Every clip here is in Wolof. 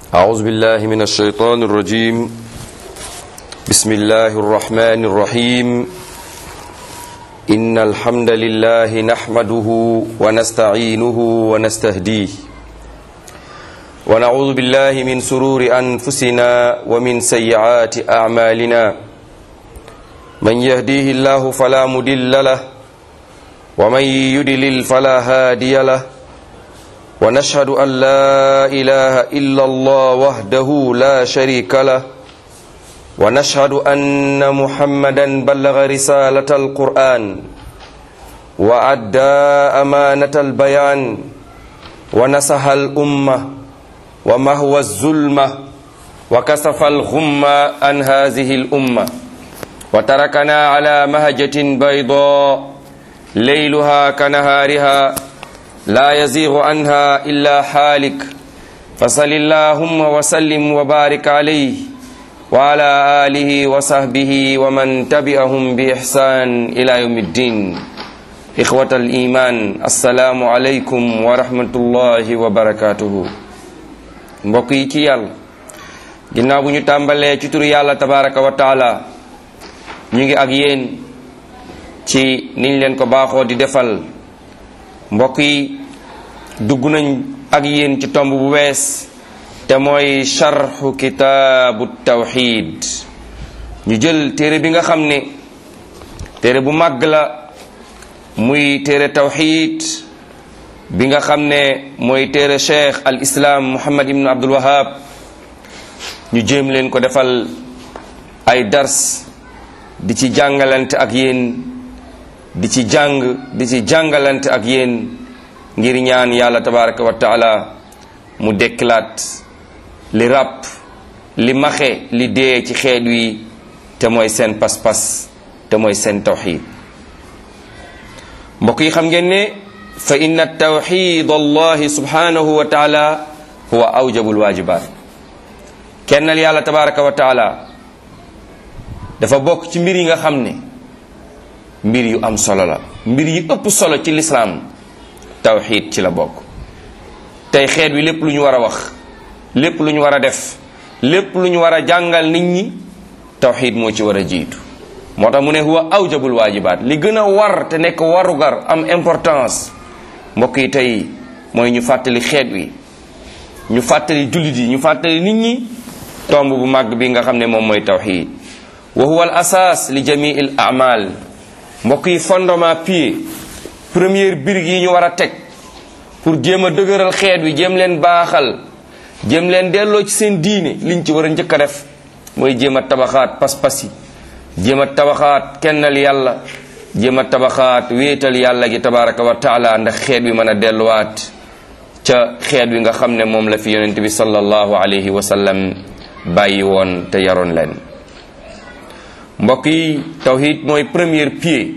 أعوذ بالله من الشيطان الرجيم بسم الله الرحمن الرحيم إن الحمد لله نحمده ونستعينه ونستهديه ونعوذ بالله من سرور أنفسنا ومن سيئات أعمالنا من يهديه الله فلا مدل له ومن يدلل فلا هادي له ونشهد أن لا إله إلا الله وحده لا شريك له ونشهد أن محمدا بلغ رسالة القرآن وأدى أمانة البيان ونصح الأمة ومهوى الظلمة وكسف الغمة عن هذه الأمة وتركنا على مهجة بيضاء ليلها كنهارها لا يزيغ عنها إلا حالك فصل اللهم وسلم وبارك عليه وعلى آله وصحبه ومن تبعهم بإحسان إلى يوم الدين إخوة الإيمان السلام عليكم ورحمة الله وبركاته mbokk yi ci yàlla ginnaaw bu ñu tàmbalee ci turu yàlla tabaraka wa taala ñu ngi ak yéen ci niñ leen ko baaxoo di defal mbokk yi dugg nañ ak yéen ci tomb bu bees te mooy charxu kitaabu tawxid ñu jël téere bi nga xam ne téere bu màgg la muy téere tawxid bi nga xam ne mooy téere cheikh al islam muhammad ibnu abdul wahab ñu jéem leen ko defal ay dars di ci jàngalante ak yéen di ci jàng di ci jàngalante ak yéen ngir ñaan yàlla tabaraka wa taala mu dekkilaat li ràpp li maxe li dee ci xeet wi te mooy seen pas-pas te mooy seen tawxid mbokk yi xam ngeen ne fa inna tawxid allahi subhanahu wa taala huwa awjabul wajibat kennal yàlla tabaraka wa taala dafa bokk ci mbir yi nga xam ne mbir yu am solo la mbir yi ëpp solo ci lislaam tawxid ci la bokk tey xeet wi lépp lu ñu war a wax lépp lu ñu war a def lépp lu ñu war a jàngal nit ñi tawxid moo ci war a jiitu moo tax mu ne huwa awjabul waajibaat li gën a war te nekk warugar am importance mbokk yi tey mooy ñu fàttali xeet wi ñu fàttali jullit yi ñu fàttali nit ñi tomb bu màgg bi nga xam ne moom mooy tawxid wa huwa al asaas li jamii al amal mbokk yi fondement pied première birig yi ñu war a teg pour jéem a dëgëral xeet wi jéem leen baaxal jéem leen delloo ci seen diine liñ ci war a njëkk a def mooy jéem a tabaxaat pas-pas yi jéem a tabaxaat kennal yàlla jéem a tabaxaat wéetal yàlla gi tabaraka wa taala ndax xeet wi mën a delluwaat ca xeet wi nga xam ne moom la fi yonent bi sallallahu alayhi wa sallam bàyyi woon te yaroon leen mbokk yi tawhid mooy premier pied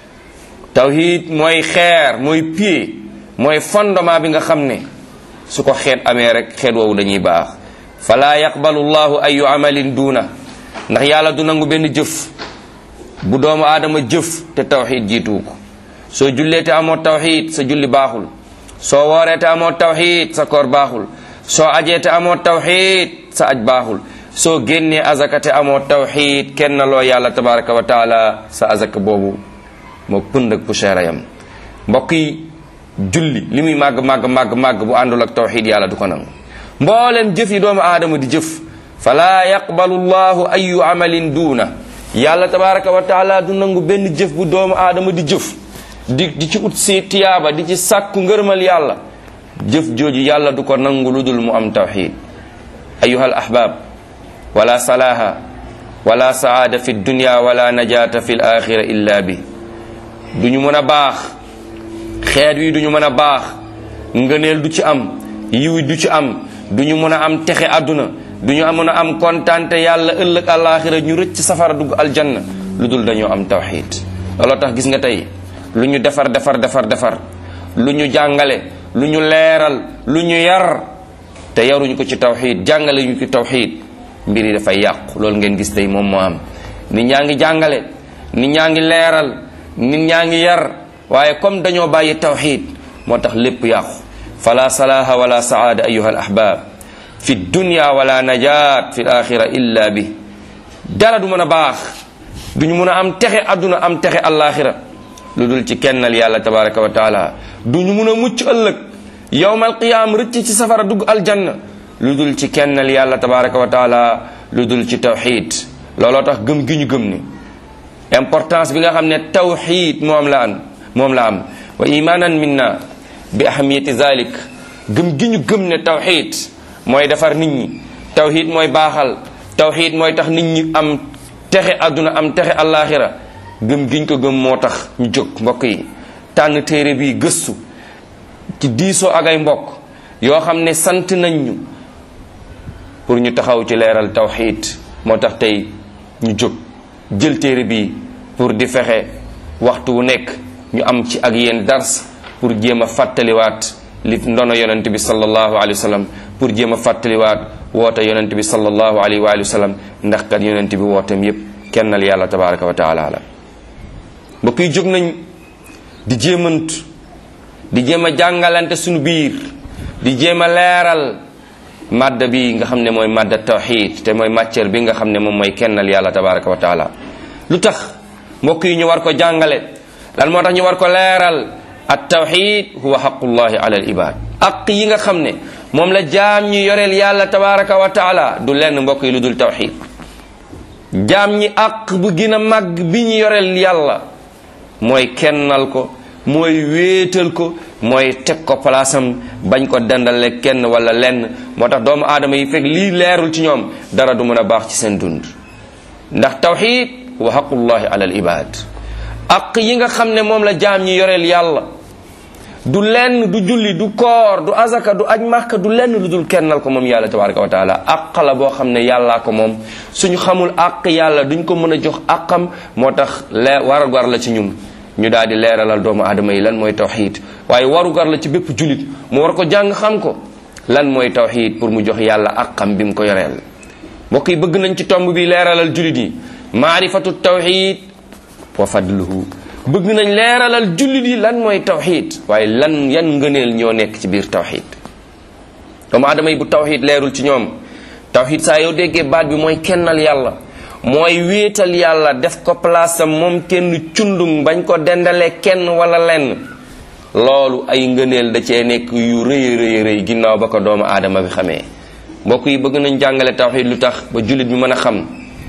tawhid mooy xeer mooy pied mooy fondement bi nga xam ne su ko xeet amee rek xeet woowu dañuy baax fala yaqbalu llahu ayu amalin duuna ndax yàlla du nangu benn jëf bu doomu aadama jëf te tawhid jiituwu ko soo jullee te amoo tawhid sa julli baaxul soo wooree te amoo tawhid sa koor baaxul soo ajee te amoo tawhid sa aj baaxul soo génnee azaka te amoo tawxid kenn loo yàlla tabaraka wa taala sa azaka boobu moo pënd ak poussière yam mbokk yi julli li muy màgg màgg màgg màgg bu àndul ak tawxid yàlla du ko nangu mboolem jëf yi doomu aadama di jëf fala yaqbalu llahu ayu amalin duuna yàlla tabaraka wa taala du nangu benn jëf bu doomu aadama di jëf di di ci ut si tiyaaba di ci sàkku ngërmal yàlla jëf jooju yàlla du ko nangu lu dul mu am tawxid ayuha ahbab wala salaaha wala saada fi dunya wala najaata fi l axira illa bi du ñu mën a baax xeet wi du ñu mën a baax ngëneel du ci am yiw du ci am du ñu mën a am texe àdduna du ñu mën a am kontante yàlla ëllëg alaxira ñu rëcc safara dugg aljanna lu dul dañoo am tawxid looloo tax gis nga tey lu ñu defar defar defar defar lu ñu jàngale lu ñu leeral lu ñu yar te yaruñu ko ci tawxid jàngale ñu ci tawxid mbir yi dafay yàqu loolu ngeen gis tey moom moo am nit ñaa ngi jàngale nit ñaa ngi leeral nit ñaa ngi yar waaye comme dañoo bàyyi tawxid moo tax lépp yàqu fala salaha wala saada ayuha al ahbab fi dunya wala najaat fi alaxira illa bi dara du mën a baax duñu mën a am texe adduna am texe alaxira lu dul ci kennal yàlla tabaraka wa taala duñu mën a mucc ëllëg yowmal qiyaam rëcc ci safara dugg aljanna lu dul ci kennal yàlla tabaraka wa taala lu dul ci tawxid looloo tax gëm gi ñu gëm ni importance bi nga xam ne tawxid moom la am moom la am wa imanan minna bi ahamiyati zalik gëm gi ñu gëm ne tawxid mooy defar nit ñi tawxid mooy baaxal tawxid mooy tax nit ñi am texe àdduna am texe àllaaxira gëm giñ ko gëm moo tax ñu jóg mbokk yi tànn téere bi gëstu ci diisoo ak ay mbokk yoo xam ne sant nañ ñu pour ñu taxaw ci leeral tawxid moo tax tey ñu jóg jël téere bi pour di fexe waxtu wu nekk ñu am ci ak yéen dars pour jéem a fàttaliwaat li ndono yonent bi sallallahu alayhi wa sallam pour jéem a fàttaliwaat woote yonent bi sallallahu alayhi wa sallam ndax kat yonent bi wooteem yépp kennal yàlla tabaraka wa taala la mbokk yi jóg nañ di jéemantu di jéem a jàngalante suñu biir di jéem a leeral madda bi nga xam ne mooy madda tawxid te mooy matière bi nga xam ne moom mooy kennal yàlla tabaraka wa taala lu tax mbokk yi ñu war ko jàngale lan moo tax ñu war ko leeral at tawxid huwa xaqullahi ala al ibad aq yi nga xam ne moom la jaam ñi yoreel yàlla tabaraka wa taala du lenn mbokk yi lu dul tawxid jaam ñi aq bu gën a màgg bi ñu yoreel yàlla mooy kennal ko mooy wéetal ko mooy teg ko palaasam bañ ko dendale kenn wala lenn moo tax doomu aadama yi fekk lii leerul ci ñoom dara du mën a baax ci seen dund ndax tawxid wa xaqullahi ala al ibad aq yi nga xam ne moom la jaam ñi yoreel yàlla du lenn du julli du koor du azaka du aj màkka du lenn lu dul kennal ko moom yàlla tabaraka wa taala aq la boo xam ne yàllaa ko moom suñu xamul aq yàlla duñ ko mën a jox aqam moo tax lee warugar la ci ñun ñu daal di leeralal doomu aadama yi lan mooy tawxid waaye warugar la ci bépp julit mu war ko jàng xam ko lan mooy tawxid pour mu jox yàlla aqam bi mu ko yoreel mbokk yi bëgg nañ ci tomb bi leeralal julit yi maarifatu tawxid wa fadluhu bëgg nañ leeralal jullit yi lan mooy tawxid waaye lan yan ngëneel ñoo nekk ci biir tawxid doomu aadama yi bu tawxid leerul ci ñoom tawxid saa yow déggee baat bi mooy kennal yàlla mooy wéetal yàlla def ko place am moom kenn cundung bañ ko dendale kenn wala lenn loolu ay ngëneel da cee nekk yu rëy rëy rëy ginnaaw ba ko doomu aadama bi xamee mbokk yi bëgg nañ jàngale tawxid lu tax ba jullit bi mën a xam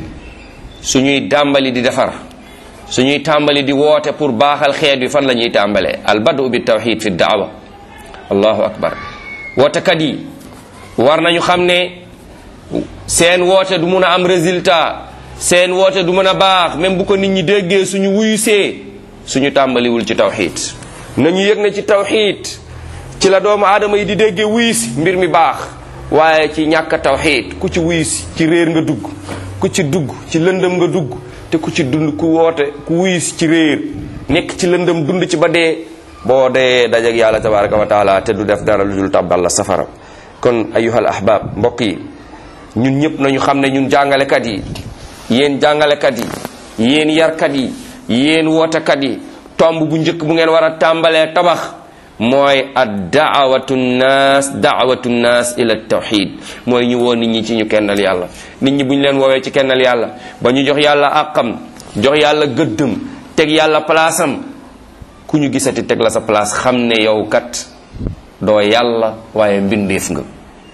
suñuy dàmbali di defar suñuy tàmbali di woote pour baaxal xeet bi fan la ñuy tàmbalee al badu bi tawxid fi daawa allahu akbar wootekat yi war nañu xam ne seen woote du mun a am résultat seen woote du mën a baax même bu ko nit ñi déggee suñu wuyusee suñu tàmbaliwul ci tawxid nañu yëg ne ci tawxid ci la doomu aadama yi di déggee wuyusi mbir mi baax waaye ci ñàkk tawxid ku ci wuyusi ci réer nga dugg ku ci dugg ci lëndëm nga dugg te ku ci dund ku woote ku wuyus ci réer nekk ci lëndëm dund ci ba dee boo dee dajeg yàlla tabaraka wa taala te du def dara lu dul tàbbal la safara kon ayuhal ahbab mbokk yi ñun ñëpp nañu xam ne ñun jàngalekat yi yéen jàngalekat yi yéen yarkat yi yéen wootekat yi tomb bu njëkk bu ngeen war a tàmbalee tabax mooy ad daawatu nnaas daawatu nnaas ila tawxid mooy ñu woo nit ñi ci ñu kennal yàlla nit ñi bu ñu leen woowee ci kennal yàlla ba ñu jox yàlla àqam jox yàlla gëddëm teg yàlla palaasam ku ñu gisati teg la sa place xam ne yow kat doo yàlla waaye mbindeef nga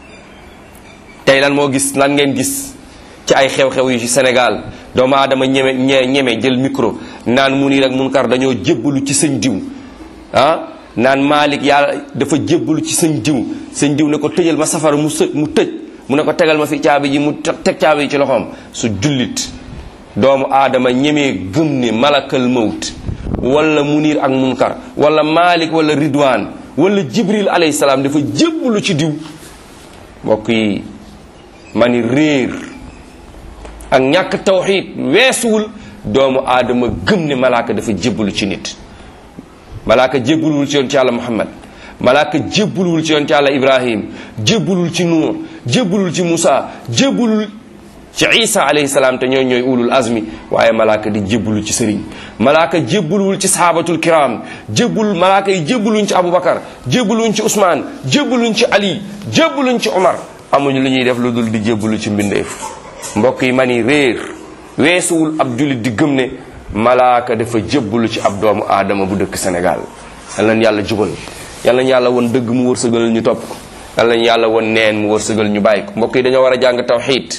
tey lan moo gis lan ngeen gis ci ay xew-xew yu ci Sénégal doomu aadama ñeme ñeme jël micro naan mu nii rek munkar dañoo jébbalu ci sëñ diw ah naan Malick yàlla dafa jébbalu ci sëñ diw sëñ diw ne ko tëjal ma safara mu së mu tëj mu ne ko tegal ma fi caabi ji mu teg caabi ji ci loxoom su jullit doomu aadama ñemee gëm ne malakal mawt wala munir ak munkar wala Malick wala Ridwan wala Jibril alayhi salaam dafa jébbalu ci diw mbokk yi ma ni réer ak ñàkk tawxiid weesuwul doomu aadama gëm ne malaaka dafa jébbalu ci nit malaaka jébbaluwul ci yoon ci yàlla muhammad malaaka jébbaluwul ci yoon ci yàlla ibrahim jébbalul ci nuur jébbalul ci musa jébbalul ci isa alayhi salaam te ñooy ñooy ulul azmi waaye malaaka di jébbalu ci sëriñ malaaka jébbaluwul ci sahabatul kiram jébbal malaaka yi jébbaluñ ci abubakar jébbaluñ ci usmaan jébbaluñ ci ali jébbaluñ ci omar amuñu lu ñuy def lu dul di jébbalu ci mbindeef mbokk yi ma ni réer weesuwul ab jullit di gëm ne malaaka dafa jébbalu ci ab doomu aadama bu dëkk Sénégal yal nañ yàlla jubal yal nañ yàlla woon dëgg mu wërsëgal ñu topp ko yal nañ yàlla woon neen mu wërsëgal ñu bàyyi ko mbokk yi dañoo war a jàng tawxiid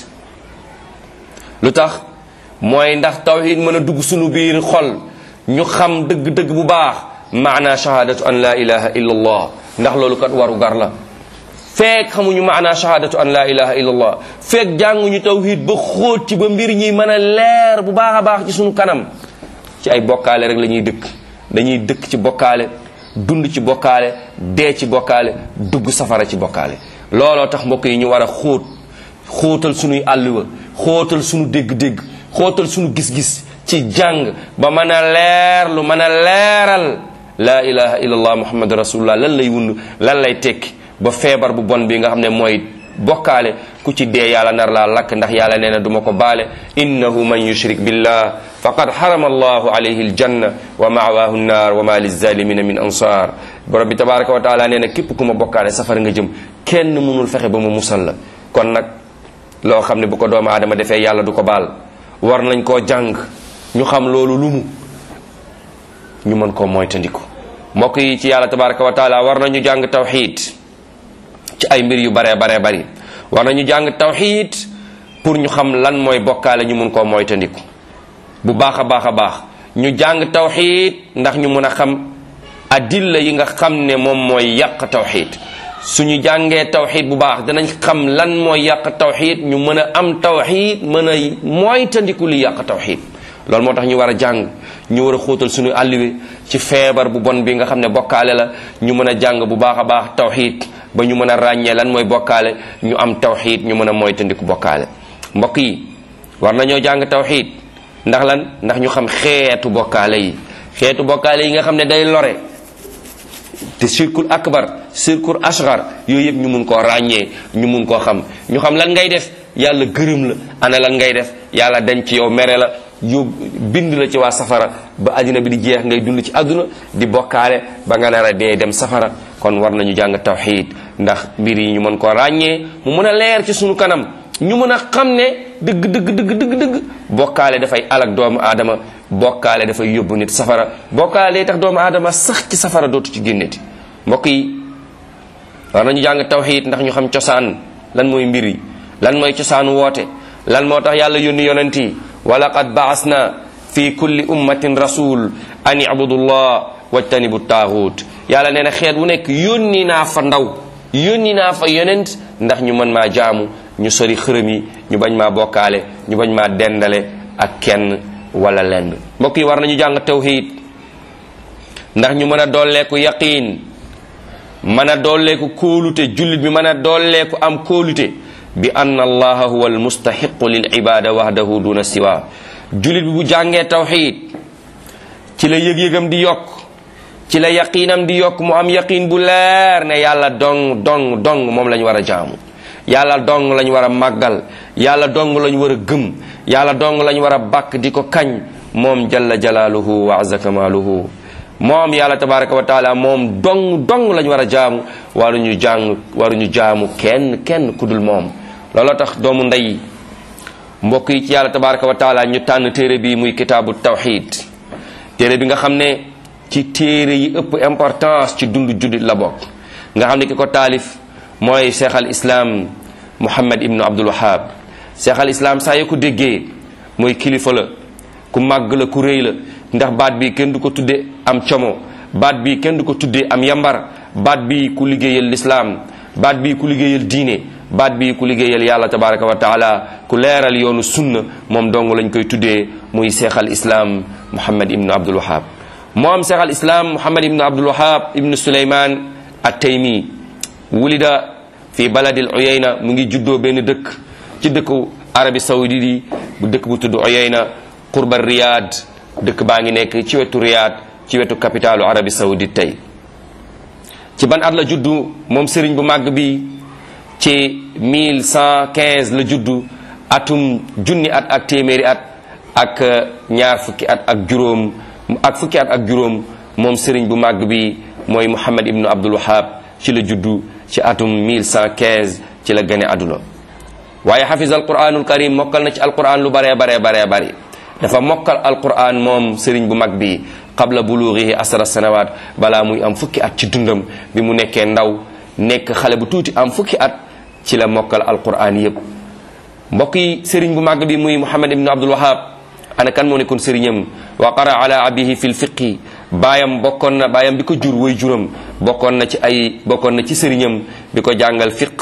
lu tax mooy ndax tawxiid mën a dugg suñu biir xol ñu xam dëgg-dëgg bu baax maana shahadatu an la ilaha illa allah ndax loolu kat waru gar la feek xamuñu maana shahadatu an la ilaha illa allah feek jànguñu tawxiid ba xóot ci ba mbir ñi mën a leer bu baax a baax ci suñu kanam ci ay bokkaale rek la ñuy dëkk dañuy dëkk ci bokkaale dund ci bokkaale dee ci bokkaale dugg safara ci bokkaale looloo tax mbokk yi ñu war a xóot xóotal suñuy àlluwa xóotal suñu dégg-dégg xóotal suñu gis-gis ci jàng ba mën a leer lu mën a leeral laa ilaha illallah muhammad rasulullah lan lay wund lan lay tekki ba feebar bu bon bi nga xam ne mooy bokkaale ku ci dee yàlla nar laa lakk ndax yàlla nee na duma ko baale innahu man yushrik billah faqad harama allahu alayhi aljanna wa ma'wahu nnar wa ma lizalimina min ansar borom bi tabaraka wa taala nee na képp ku ma bokkaale safara nga jëm kenn mënul fexe ba mu musal la kon nag loo xam ne bu ko doomu aadama defee yàlla du ko baal war nañ koo jàng ñu xam loolu lu mu ñu mën koo moytandiku mbokk yi ci yàlla tabaraka wa taala war nañu jàng tawxiid ci ay mbir yu baree baree bari war nañu jàng tawxiid pour ñu xam lan mooy bokkaale ñu mun koo moytandiku bu baax a baax a baax ñu jàng tawxiid ndax ñu mun a xam adilla yi nga xam ne moom mooy yàq tawxiid suñu jàngee tawxiid bu baax danañ xam lan mooy yàq tawxiid ñu mën a am tawxiid mën a moytandiku li yàq tawxiid loolu moo tax ñu war a jàng ñu war a xóotal suñu àlliwe ci feebar bu bon bi nga xam ne bokkaale la ñu mën a jàng bu baax a baax tawxiid ba ñu mën a ràññee lan mooy bokkaale ñu am tawxiid ñu mën a moytandiku bokkaale mbokk yi war nañoo jàng tawxiid ndax lan ndax ñu xam xeetu bokkaale yi xeetu bokkaale yi nga xam ne day lore te shirkul akbar shirkul asghar yooyu yëpp ñu mun koo ràññee ñu mun koo xam ñu xam lan ngay def yàlla gërëm la ana lan ngay def yàlla dañ ci yow mere la yób bind la ci waa safara ba àddina bi di jeex ngay dund ci àdduna di bokkaale ba nga nar a dee dem safara kon war nañu jàng tawxiid ndax mbir yi ñu mën koo ràññee mu mën a leer ci sunu kanam ñu mën a xam ne dëgg dëgg dëgg dëgg dëgg bokkaale dafay alak doomu aadama bokkaale dafay yóbbu nit safara bokkaale day tax doomu aadama sax ci safara dootu ci génneti mbokk yi war nañu jàng tawxiid ndax ñu xam cosaan lan mooy mbir yi lan mooy cosaanu woote lan moo tax yàlla yónni yonent yi wa laqad baasna fi kulli ummatin rasul an ibudu llah wajtanibu taaxuut yàlla nee na xeet wu nekk yónni naa fa ndaw yónni naa fa yonent ndax ñu mën maa jaamu ñu sori xërëm yi ñu bañ maa bokkaale ñu bañ maa dendale ak kenn wala lenn mbokk yi war nañu jàng tawxiid ndax ñu mën a dolleeku yaqiin mën a dolleeku kóolute jullit bi mën a dolleeku am kóolute bi anna allaha huwa almustahiqu lil ibada wahdahu duna siwa jullit bi bu jàngee tawxiid ci la yëg-yëgam di yokk ci la yaqiinam di yokk mu am yaqiin bu leer ne yàlla dong dong dong moom la ñu war a jaamu yàlla dong lañ war a màggal yàlla dong lañ war a gëm yàlla dong lañ war a bàkk di ko kañ moom jalla jalaaluhu wa azza kamaaluhu moom yàlla tabaraka wa taala moom dong dong lañ war a jaamu waruñu jàng waruñu jaamu kenn kenn kudul moom looloo tax doomu ndey mbokk yi ci yàlla tabaraka wa taala ñu tànn téere bi muy kitaabu tawxid téere bi nga xam ne ci téere yi ëpp importance ci dund juddit la bokk nga xam ne ki ko taalif mooy cheikh al islam muhammad ibnu abdul wahab cheikh al islam saa yoo ko déggee mooy kilifa la ku màgg la ku rëy la ndax baat bi kenn du ko tudde am como baat bi kenn du ko tuddee am yambar baat bi ku liggéeyal lislaam baat bi ku liggéeyal diine baat bi ku liggéeyal yàlla tabaraka wa taala ku leeral yoonu sunna moom dong lañ koy tuddee muy cheikh al islam muhammad ibnu abdul wahab moom cheikh al islam muhammad ibnu abdul wahab ibnu suleyman at taymi wulida fi baladil uyayna mu ngi juddoo benn dëkk ci dëkku arabi saudi yi bu dëkk bu tudd uyayna qurba riyad dëkk baa ngi nekk ci wetu riyad ci wetu capitalu arabi saudi tey ci ban at la juddu moom sëriñ bu màgg bi ci 1115 la juddu atum junni at ak téeméeri at ak ñaar fukki at ak juróom ak fukki at ak juróom moom sëriñ bu màgg bi mooy muhammad ibnu abdul wahab ci la juddu ci atum 1115 ci la gane àdduna waaye xafis alquranul karim mokkal na ci alquran lu baree baree baree bari dafa mokkal alquran moom sëriñ bu mag bi qabla bulugihi asra sanawat balaa muy am fukki at ci dundam bi mu nekkee ndaw nekk xale bu tuuti am fukki at ci la mokkal alquran yépp mbokk yi sëriñ bu mag bi muy muhammad ibnu abdul wahab ana kan moo nekkoon sëriñam wa qara ala abihi fi lfiqi baayam bokkoon na baayam bi ko jur way juram bokkoon na ci ay bokkoon na ci sëriñam bi ko jàngal fiq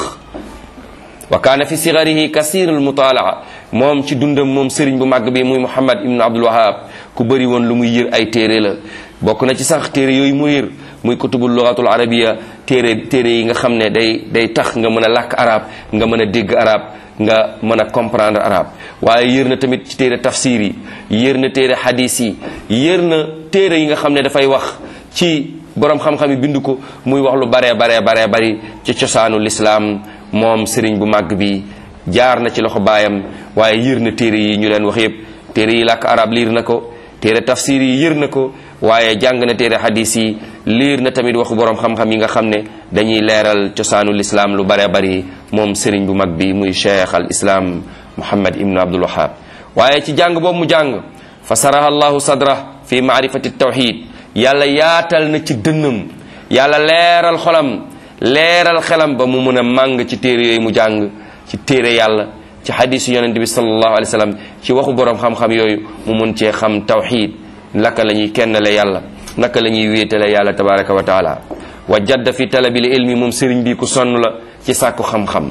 wa kaana fi sigarihi kasirul mutalaa moom ci dundam moom sëriñ bu màgg bi muy muhammad ibnu abdul wahab ku bëri woon lu muy yër ay téere la bokk na ci sax téere yooyu mu yër muy kutubul lugatul arabiya téere téere yi nga xam ne day day tax nga mën a làkk arab nga mën a dégg arab nga mën a comprendre arab waaye yër na tamit ci téere tafsir yi yër na téere hadis yi yër na téere yi nga xam ne dafay wax ci borom xam-xam yi bind ko muy wax lu baree baree baree bari ci cosaanu lislaam moom sëriñ bu màgg bi jaar na ci loxo baayam waaye yër na téere yi ñu leen wax yépp téere yi làkk arab liir na ko téere tafsir yi yër na ko waaye jàng na téere hadis yi liir na tamit waxu borom xam-xam yi nga xam ne dañuy leeral cosaanu lislaam lu bare bari moom sëriñ bu mag bi muy cheikh al islam muhammad ibnu abdul wahab waaye ci jàng boobu mu jàng fa saraha allahu sadra fi maarifati tawxid yàlla yaatal na ci dënnam yàlla leeral xolam leeral xelam ba mu mën a màng ci téere yooyu mu jàng ci téere yàlla ci hadisu yonente bi sallallahu alayhi wa sallam ci waxu borom xam-xam yooyu mu mun cee xam tawxid naka la ñuy kennale yàlla naka la ñuy wéetale yàlla tabaraka wa taala wa jadda fi talabil ilmi moom sëriñ bi ku sonn la ci sàkku xam-xam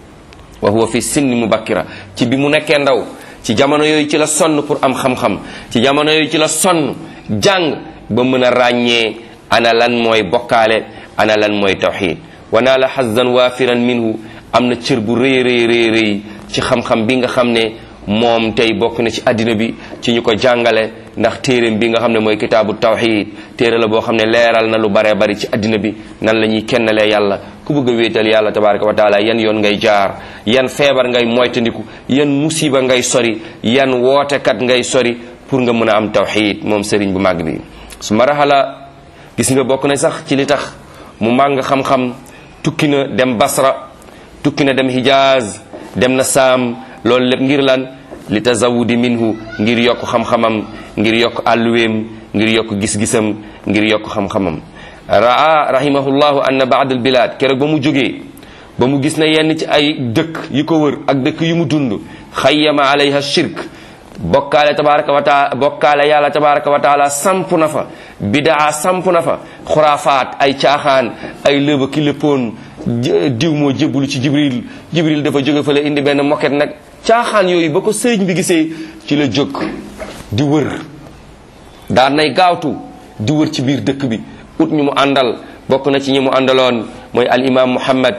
wa huwa fi sinni mubakkira ci bi mu nekkee ndaw ci jamono yooyu ci la sonn pour am xam-xam ci jamono yooyu ci la sonn jàng ba mën a ràññee ana lan mooy bokkaale ana lan mooy tawxid wa naa la xazan waafiran minhu am na cër bu rëy rëy rëy rëy ci xam-xam bi nga xam ne moom tey bokk na ci àddina bi ci ñu ko jàngale ndax téeréem bi nga xam ne mooy kitaabu tawxid téere la boo xam ne leeral na lu bare bari ci àddina bi nan la ñuy kennalee yàlla ku bëgg a wéetal yàlla tabaraka wa taala yan yoon ngay jaar yan feebar ngay moytandiku yan musiba ngay sori yan wootekat ngay sori pour nga mën a am tawxid moom sëriñ bu màgg bi su ma raxala gis nga bokk na sax ci li tax mu màng xam-xam tukki na dem basra tukki na dem hijaz dem na saam loolu lépp ngir lan li tazawudi minhu ngir yokk xam-xamam ngir yokk àlluweem ngir yokk gis-gisam ngir yokk xam-xamam raa rahimahullahu anna baad al bilad keroog ba mu jógee ba mu gis ne yenn ci ay dëkk yi ko wër ak dëkk yu mu dund xayyama alayha shirk bokkaale tabaraka wa taala bokkaale yàlla tabaraka wa taala samp na fa bidaa samp na fa xuraafaat ay caaxaan ay lëba ki léppoon diw moo jébbalu ci jibril jibril dafa jóge fa la indi benn moket nag caaxaan yooyu ba ko sëriñ bi gisee ci la jóg di wër daan nay gaawtu di wër ci biir dëkk bi ut ñu mu àndal bokk na ci ñi mu àndaloon mooy al imam muhammad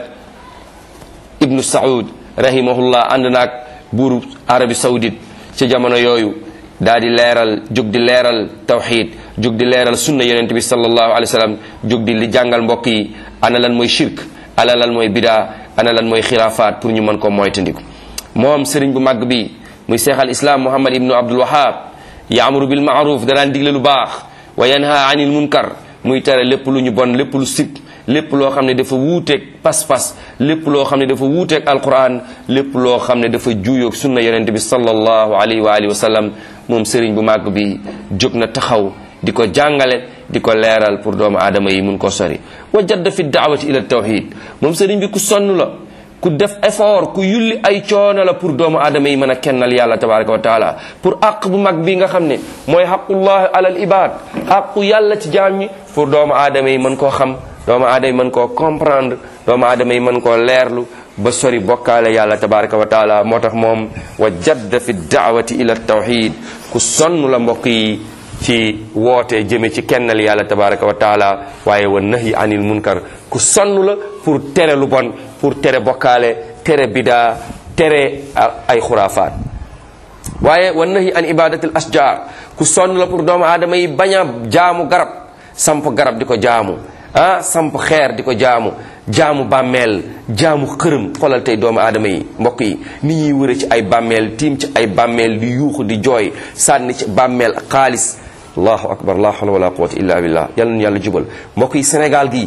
ibnu saud rahimahullah ànd naag buuru arabi saoudite ci jamono yooyu daa di leeral jóg di leeral tawxid jóg di leeral sunna yonente bi sallallahu alayhi wa sallam jóg di li jàngal mbokk yi ana lan mooy shirk ana lan mooy bidaa ana lan mooy xilaafaat pour ñu mën ko moytandiku moom sëriñ bu màgg bi muy seex al islam muhammad ibnu abdul wahab yaamuru bil maaruf danaan digle lu baax wa yanha anil munkar muy tere lépp lu ñu bon lépp lu sib lépp loo xam ne dafa wuuteeg pas-pas lépp loo xam ne dafa wuuteeg alquran lépp loo xam ne dafa juuyoog sunna yonente bi sallallahu alayhi wa alihi wa sallam moom sëriñ bu màgg bi jóg na taxaw di ko jàngale di ko leeral pour doomu aadama yi mun ko sori wa jadda fi daawati ila tawhid moom sëriñ bi ku sonn la ku def effort ku yulli ay coono la pour doomu aadama yi mën a kennal yàlla tabaraka wa taala pour àq bu mag bi nga xam ne mooy xaqullahi alal ibad àqu yàlla ci jaam ñi pour doomu aadama yi mën koo xam doomu aadama yi mën koo comprendre doomu aadama yi mën koo leerlu ba sori bokkaale yàlla tabaraka wa taala moo tax moom wa jadda fi daawati ila tawhid ku sonn la mbokk yi ci woote jëme ci kennal yàlla tabaraka wa taala waaye wa nahyi anil munkar ku sonn la pour tere lu bon pour tere bokkaale tere bidaa tere ay xuraafaat waaye wa nahyi an ibadatil asjar ku sonn la pour doomu aadama yi bañ a jaamu garab samp garab di ko jaamu ah samp xeer di ko jaamu jaamu bàmmeel jaamu xërëm xoolal tey doomu aadama yi mbokk yi ni ñuy wëre ci ay bàmmeel tiim ci ay bàmmeel di yuuxu di jooy sànni ci bàmmeel xaalis allahu akbar la hawla wala quwwata illa billah yàlla na yàlla jubal mbokk yi Sénégal gi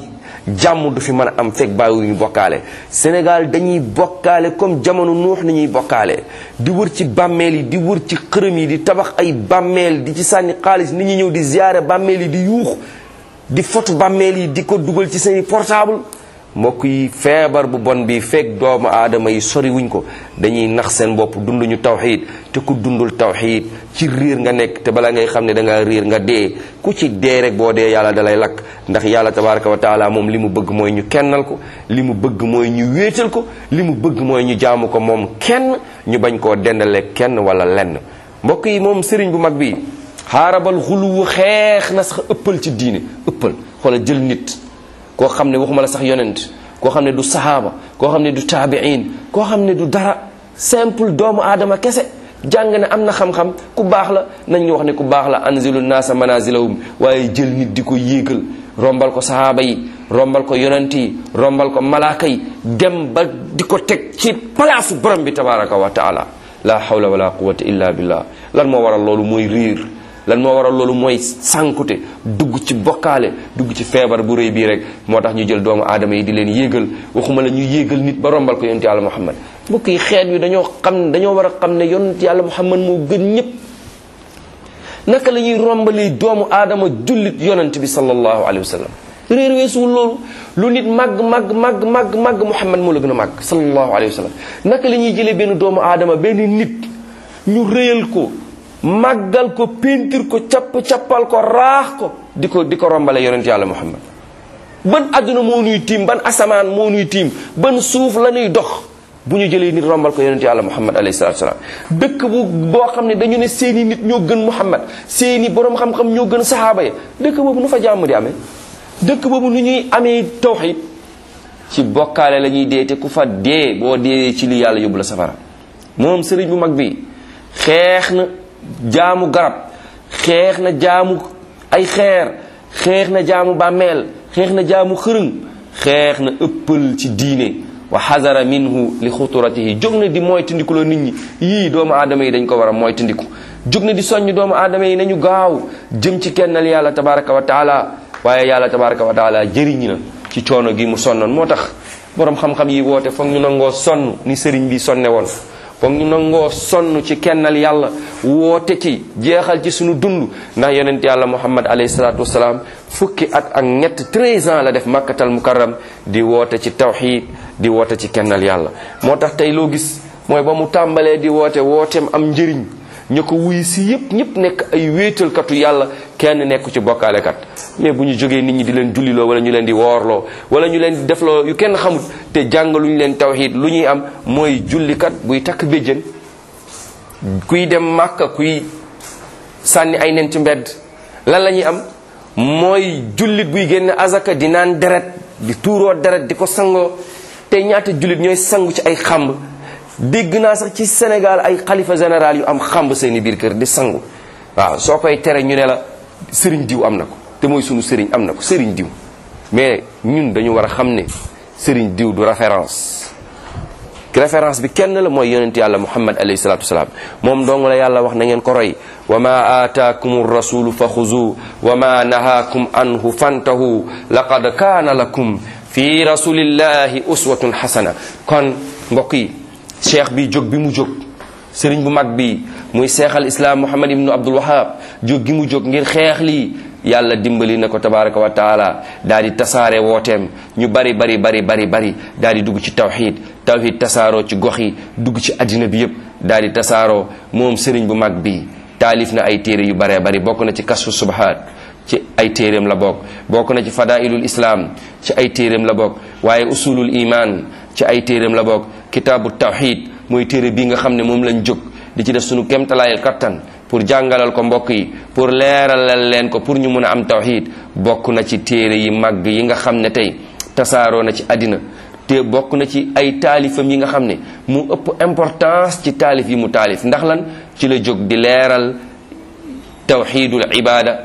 jàmm du fi mën a am fekk bàyyiwuñu bokkaale Sénégal dañuy bokkaale comme jamono nuux ni ñuy bokkaale di wër ci bàmmeel yi di wër ci xërëm yi di tabax ay bàmmeel di ci sànni xaalis nit ñi ñëw di ziyaare bàmmeel yi di yuux di fotu bàmmeel yi di ko dugal ci seeni portable mbokk yi feebar bu bon bi fekk doomu aadama yi sori wuñ ko dañuy nax seen bopp dunduñu tawxiid te ku dundul tawxiid ci riir nga nekk te bala ngay xam ne da nga riir nga dee ku ci dee rek boo dee yàlla dalay lakk ndax yàlla tabaraka wa taala moom li mu bëgg mooy ñu kennal ko li mu bëgg mooy ñu wéetal ko li mu bëgg mooy ñu jaamu ko moom kenn ñu bañ koo dendale kenn wala lenn mbokk yi moom sëriñ bu mag bi xaarabal xuluwu xeex na sax ëppal ci diine ëppal xoola jël nit koo xam ne waxuma la sax yonent koo xam ne du sahaaba koo xam ne du taabiin koo xam ne du dara simple doomu aadama kese jàng ne am na xam-xam ku baax la nañ ñu wax ne ku baax la anzilu naasa manazilahum waaye jël nit di ko yéegal rombal ko sahaaba yi rombal ko yonent yi rombal ko malaaka yi dem ba di ko teg ci palaasu borom bi tabaraka wa taala la hawla wala quwata illa billah lan moo waral loolu mooy riir lan moo waral loolu mooy sànkute dugg ci bokkaale dugg ci feebar bu rëy bii rek moo tax ñu jël doomu aadama yi di leen yéegal waxuma la ñu yéegal nit ba rombal ko yonent yàlla muhammad mbokk yi xeet wi dañoo xam dañoo war a xam ne yonent yàlla muhammad moo gën ñëpp naka la ñuy rombalee doomu aadama jullit yonent bi sallallahu alayhi wa sallam réer weesuwul loolu lu nit màgg màgg màgg màgg màgg muhammad moo la gën a màgg sallallahu alayhi wa sallam naka la ñuy jëlee benn doomu aadama benn nit ñu réyal ko màggal ko péntir ko capp-cappal ko raax ko di ko di ko rombale yonent yàlla muhammad ban adduna moo nuy tiim ban asamaan moo nuy tiim ban suuf la ñuy dox bu ñu jëlee nit rombal ko yonent yàlla muhammad alayhi salatu salaam dëkk bu boo xam ne dañu ne seeni nit ñoo gën muhammad seeni borom xam-xam ñoo gën sahaaba ya dëkk boobu nu fa jàmm di amee dëkk boobu nu ñuy amee tawxid ci bokkaale la ñuy dee te ku fa dee boo dee ci li yàlla yóbbu la safara moom sëriñ bu mag bi xeex na jaamu garab xeex na jaamu ay xeer xeex na jaamu bàmmeel xeex na jaamu xërëng xeex na ëppal ci diine wa xazara minhu li xuturatihi jóg na di moytandiku la nit ñi yii doomu aadama yi dañ ko war a moytandiku jóg na di soññ doomu aadama yi nañu gaaw jëm ci kennal yàlla tabaraka wa taala waaye yàlla tabaraka wa taala jëriñ na ci coono gi mu sonnoon moo tax borom xam-xam yi woote foog ñu nangoo sonn ni sëriñ bi sonne woon foog ñu nangoo sonn ci kennal yàlla woote ci jeexal ci suñu dund ndax yonent yàlla muhammad alayhi salaatu wasalaam fukki at ak ñett 13 ans la def makkatal mukarram di woote ci tawxid di woote ci kennal yàlla moo tax tey loo gis mooy ba mu tàmbalee di woote wooteem am njëriñ ñu ko wuy si yépp ñëpp nekk ay wéetalkatu yàlla kenn nekku ci bokkaalekat mais bu ñu jógee nit ñi di leen julliloo wala ñu leen di woorloo wala ñu leen di defloo yu kenn xamut te jàngaluñu leen tawxid lu ñuy am mooy jullikat buy takk béjjën kuy dem màkka kuy sànni ay nen ci mbedd lan la ñuy am mooy jullit buy génn azaka di naan deret di tuuroo deret di ko sangoo te ñaata jullit ñooy sangu ci ay xamb dégg naa sax ci Sénégal ay xalifa général yu am xamb seeni biir kër di sangu waaw soo koy tere ñu ne la sëriñ diw am na ko te mooy sunu sëriñ am na ko sëriñ diw mais ñun dañu war a xam ne sëriñ diw du référence référence bi kenn la mooy yonent yàlla muhammad alayhi salatu wasalaam moom dong la yàlla wax na ngeen ko roy wa ma aataakum rasulu fa xuzu wa ma nahaakum anhu fantahu laqad kaana lakum fi rasulillahi uswatun xasana kon mbokk yi cheikh bi jóg bi mu jóg sëriñ bu mag bi muy seexal islam muhammad ibnu abdul wahab jóg gi mu jóg ngir xeex lii yàlla dimbali na ko tabaraka wa taala daal di tasaare wooteem ñu bari bari bari bari bari daal di dugg ci tawxid tawxid tasaaroo ci gox yi dugg ci addina bi yépp daal di tasaaroo moom sëriñ bu mag bi taalif na ay téere yu baree bari bokk na ci kasfu subhaat ci ay téeréem la bokk bokk na ci fadailul islam ci ay téeréem la bokk waaye usulul iman ci ay téeréem la bokk kitaabu tawxid mooy téere bi nga xam ne moom lañ jóg di ci def sunu kemtalaayal kattan pour jàngalal ko mbokk yi pour leeralal leen ko pour ñu mun a am tawxid bokk na ci téere yi màgg yi nga xam ne tey tasaaroo na ci àddina te bokk na ci ay taalifam yi nga xam ne mu ëpp importance ci taalif yi mu taalif ndax lan ci la jóg di leeral tawxidul ibada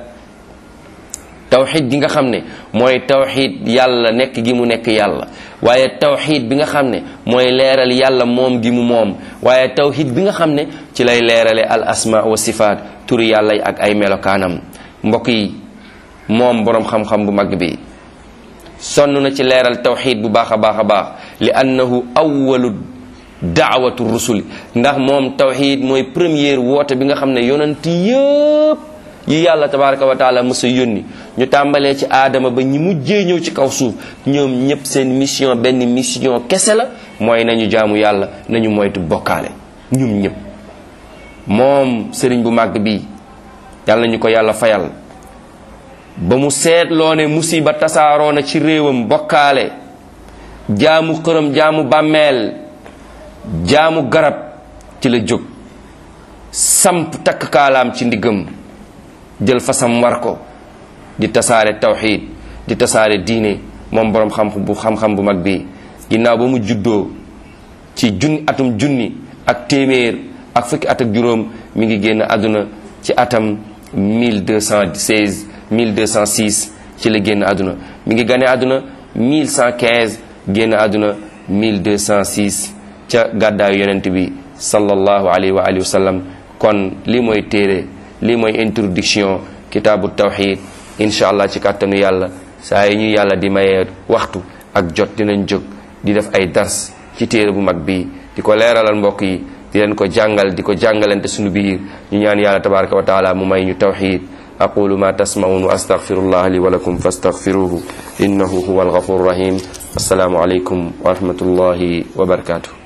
tawxid gi nga xam ne mooy tawxid yàlla nekk gi mu nekk yàlla waaye tawxid bi nga xam ne mooy leeral yàlla moom gi mu moom waaye tawxid bi nga xam ne ci lay leerale al asma wa sifaat turi yàlla yi ak ay melokaanam mbokk yi moom boroom xam-xam bu mag bi sonn na ci leeral tawxid bu baax a baax a baax li annahu awalu daawatu rusuli ndax moom tawxid mooy première woote bi nga xam ne yonent yëpp yi yàlla tabaraka wa taala mës a yónni ñu tàmbalee ci aadama ba ñi mujjee ñëw ci kaw suuf ñoom ñëpp seen mission benn mission kese la mooy nañu jaamu yàlla nañu moytu bokkaale ñum ñëpp moom sëriñ bu màgg bi yàlla nañu ko yàlla fayal ba mu seetloo ne musiba tasaaroo na ci réewam bokkaale jaamu xërëm jaamu bàmmeel jaamu garab ci la jóg samp takk kaalaam ci ndiggam jël fasam war ko di tasaare tawxiid di tasaare diine moom boroom xam bu xam-xam bu mag bi ginnaaw ba mu juddoo ci junni atum junni ak téeméer ak fukki at ak juróom mi ngi génn àdduna ci atam 1216 1206 ci la génn àdduna mi ngi gane àdduna 1115 génn àdduna 1206 ca gàddaayu yonent bi sallallahu alayhi wa alihi wa sallam kon lii mooy téere lii mooy introduction kitaabu tawxid incha allah ci kàttanu yàlla saa yi ñu yàlla di mayee waxtu ak jot dinañ jóg di def ay dars ci téere bu mag bi di ko leeralal mbokk yi di leen ko jàngal di ko jàngalante suñu biir ñu ñaan yàlla tabaraka wa taala mu may ñu tawxid aqulu ma tasmaun wa astaghfirullah li wa lakum fastaghfiruhu innahu huwa alghafur rahim assalaamu alaykum wa rahmatullahi wa barakatuh